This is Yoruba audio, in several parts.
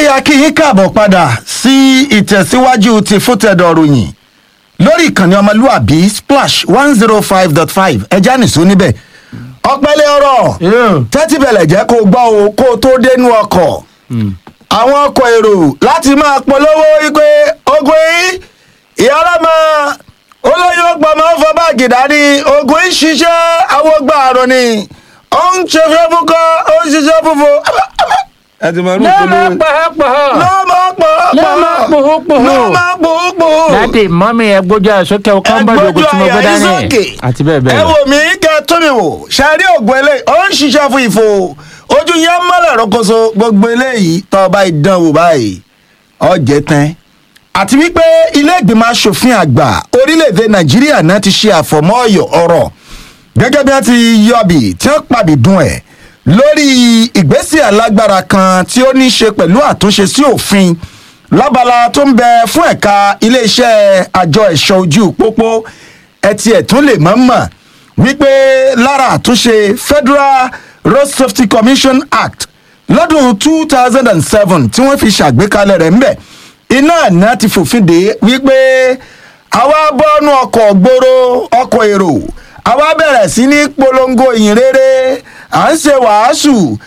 a kí yín káàbọ̀ padà sí ìtẹ̀síwájú ti fútẹ̀dọ̀ ròyìn lórí ìkànnì ọmọlúàbí splash one zero five dot five ẹja nìṣó níbẹ̀ ọpẹ́lẹ́ ọ̀rọ̀ tẹ́tí bẹ̀lẹ̀ jẹ́ kó gbọ́ o kó o tó dénú ọkọ̀ àwọn ọkọ̀ èrò láti máa polówó wípé ogun yìí ìyá ọlọ́mọ olóyún ọgbọ̀n máa ń fọ báàgì dání ogun yìí ṣiṣẹ́ awọ́gbà àrùn ni ó ń ṣe fẹ́ fúnkọ́ ó ń ṣiṣẹ́ fúnfún ẹ ti máa rú lọ́mọ ìpolówó pọ̀họ́pọ̀họ́ lọ́mọ pọ̀ lọ́mọ pòhópòhó lọ́mọ pòópòó dáàdì mọ́mí ẹ gbójú àsókè kọ́ńbọ̀dì ògùn tí mo gbé dání àti bẹ́ẹ̀ bẹ́ẹ̀ ẹ lọ. wò mí kẹ tó mi wò ṣàrí ògùn eléyìí ó ń ṣiṣẹ́ fún ìfò ojú yẹn mọ́lẹ̀ rọ́kọ̀ṣọ gbogbo eléyìí tó o bá ìdánwò báyìí ọ̀jẹ̀ tán àti wípé ilé ìgbìmọ̀ asòfin àgbà orílẹ̀-èdè nàìjíríà náà ti ṣe àfọ̀mọ́ ọ̀yọ̀ ọ̀rọ̀ gẹ́gẹ́ bí wọ́n ti yọ̀bì tí wọ́n pàbí dùn ẹ̀ lórí ìgbésẹ̀ alágbára kan tí ó ní í ṣe pẹ̀lú àtúnṣe sí òfin lábala tó ń bẹ fún ẹ̀ka iléeṣẹ́ àjọ ẹ̀ṣọ́ ojú pópó ẹtì ẹ̀tún lè mọ̀ mọ̀ wípé lára àtúnṣe federal road safety commission act lọ́dún two thousand and seven tí wọ́n fi ṣàgbékalẹ̀ rẹ̀ ńbẹ̀ iná àná ti fòfin dé wípé àwa bọ́nú ọkọ̀ gbòòrò ọkọ̀ èrò àwa bẹ̀rẹ̀ sí ní polongo ìyìn rere à ń ṣe wàásù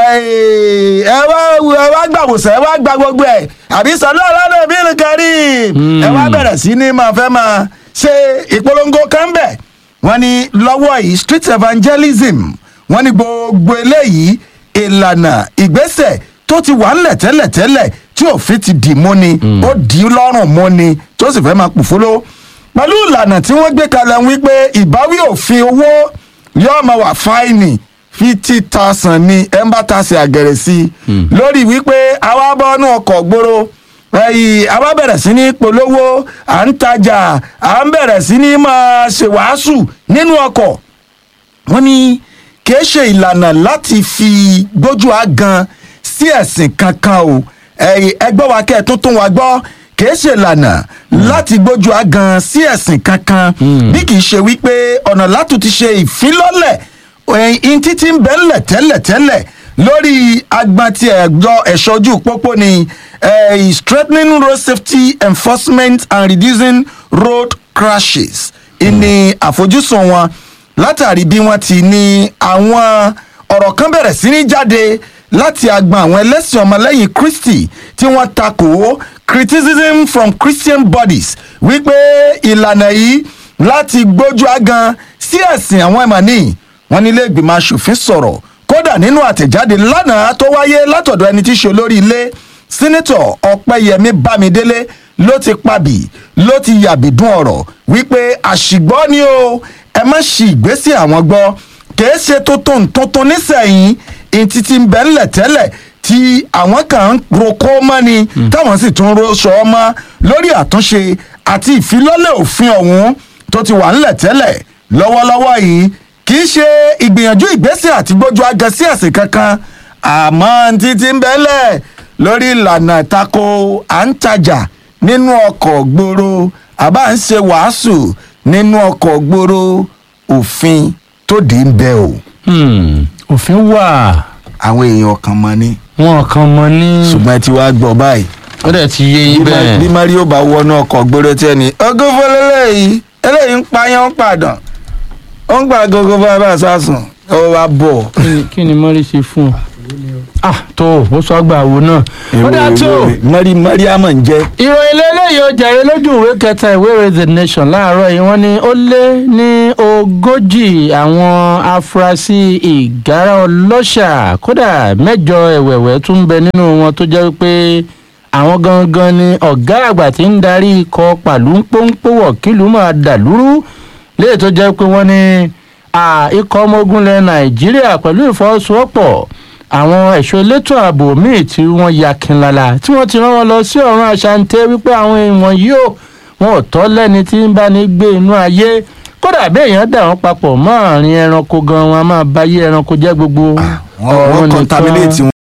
ẹ wá ẹ wá gbàwòsàn ẹ wá gba gbogbo ẹ àbí sọlá ọlọ́dẹ bí nìkẹ́rì ẹ wá bẹ̀rẹ̀ sí ní máa fẹ́ máa ṣe ìpolongo kan bẹ̀ wọ́n ní lọ́wọ́ yìí street evangelism wọ́n ní gbogbo eléyìí ìlànà ìgbésẹ̀ tó ti wà ńlẹ̀ tẹ́lẹ̀tẹ́lẹ̀ tí òfin ti dì mú ni ó dì í lọ́rùn mú ni tó sì fẹ́ máa pòfóló pẹ̀lú ìlànà tí wọ́n gbé kalẹ̀ wípé ìbáwí òfin owó yóò máa wà fáìnì fifty thousand ní ẹ́mbátàsì àgẹ̀rẹ̀ sí i lórí wípé àwa bọ́nú ọkọ̀ gbòòrò ẹyìn àwa bẹ̀rẹ̀ sí ní polówó à ń tajà à ń bẹ̀rẹ̀ sí ní máa ṣèwàásù nínú ọkọ̀ wọ́n ní kìí ṣe ìlànà láti fi gbójú àgan sí ẹ̀sìn kankan o ẹ̀yìn ẹgbẹ́ wa kẹ́ ẹ̀ tó tún wa gbọ́ kìí ṣe ìlànà láti gbójú àgan sí ẹ̀sìn kankan bí kìí ṣe wípé ọ̀nà látún ti ṣe ìfilọ́lẹ̀ ẹ̀yìn títí ń bẹ́ńlẹ̀ tẹ́lẹ̀tẹ́lẹ̀ lórí agbọn ti ẹ̀gbọ́ ẹ̀ṣọ́ ojú pópó ni eh, strengthening road safety enforcement and reducing road crashes ìní àfojúsùn wọn látàrí bí wọ́n ti ní àwọn ọ̀rọ̀ kan bẹ̀rẹ̀ sí ní jáde láti agbọn àwọn ẹlẹ́sìn ọmọlẹ́yìn kristi tí wọ́n takò criticism from christian bodies wípé ìlànà yìí láti gbójú agan sí ẹ̀sìn àwọn ẹ̀mọ̀ ní wọn nílé ìgbìmọ̀ asòfin sọ̀rọ̀ kódà nínú àtẹ̀jáde lánàá tó wáyé látọ̀dọ̀ ẹni tí í ṣe olórí ilé sínítọ̀ ọ̀pẹ́yẹmí bámidélé ló ti pabì ló ti yàbìdún ọ̀rọ̀ wípé àṣìgbọ́ ni o ẹ má ṣì ìgbésí àwọn gbọ́ kìí ṣe tuntun tuntun nísẹ̀yìn ìtì ti ń bẹ̀ ńlẹ̀ tẹ́lẹ̀ tí àwọn kan ń roko mọ́ ni táwọn sì tún roṣọ mọ́ lórí àtúnṣe àti ìfilọ́lẹ̀ òfin ọ̀hún tó ti wà ńlẹ̀ tẹ́lẹ̀ lọ́wọ́lọ́wọ́ yìí kì í ṣe ìgbìyànjú ìgbésẹ̀ àti gbójú aga sí ẹ̀sìn kankan àmọ́ títí ń bẹ́lẹ̀ lórí ìlànà ìtako à ń tajà nínú ọkọ̀ gbòòrò àbá ń ṣe wàásù nínú ọkọ̀ gbòòrò òfin tó dé ń bẹ o Hmm, òfin wà àwọn èèyàn kan mọ ní wọn kàn mọ ní. ṣùgbọ́n ẹ ti wá gbọ́ báyìí ó dẹ̀ ti yé yín bí Ma- bí bẹ́ẹ̀. mario bá wọnú ọkọ̀ gbòòrò tí ẹni ogún fọlẹ́lẹ́ yìí eléyìí ń payán ń pàdán ó ń gbà gógó bá bá sásùn ó wá bọ̀. Kí ni- kí ni mọ́rí ṣe fún ọ. ah tó ó sọ àgbà wo náà. ó dáa tó mari mariam ń jẹ́ ìròyìn lélẹ́yìí ó jẹ̀rẹ̀ lójú ìwé kẹta ìwé ìròyìn the nation láàárọ̀ yìí wọ́n ní ó lé ní ogójì àwọn afurasí ìgárá ọlọ́ṣà kódà mẹ́jọ ẹ̀wẹ̀wẹ̀ tún ń bẹ nínú wọn tó jẹ́ pé àwọn gangan ni ọ̀gá àgbà tí ń darí ikọ̀ pàlú pọ́npọ́wọ̀ kílùú máa dàlúrú léè tó jẹ́ pé wọ́n ní à, ikọ̀ ọmọ ogun ilẹ̀ nàìjíríà pẹ̀lú ìfọwọ́sowọ́pọ̀ àwọn ẹ̀ṣọ́ elétò ààbò míì tí wọ́n ya kinlala tí wọ́n ti rán wọn lọ sí ọ̀run àṣàǹtẹ̀ wípé àwọn èèyàn yìí ò wọn ò tọ́ lẹ́ni tí ń bá ní gbé inú ayé kódà bí èèyàn dà wọ́n papọ̀ mọ́ àárín ẹranko gan wọn a máa báyé ẹranko jẹ́ gbogbo wọ́n wọ́n nìkan. contaminate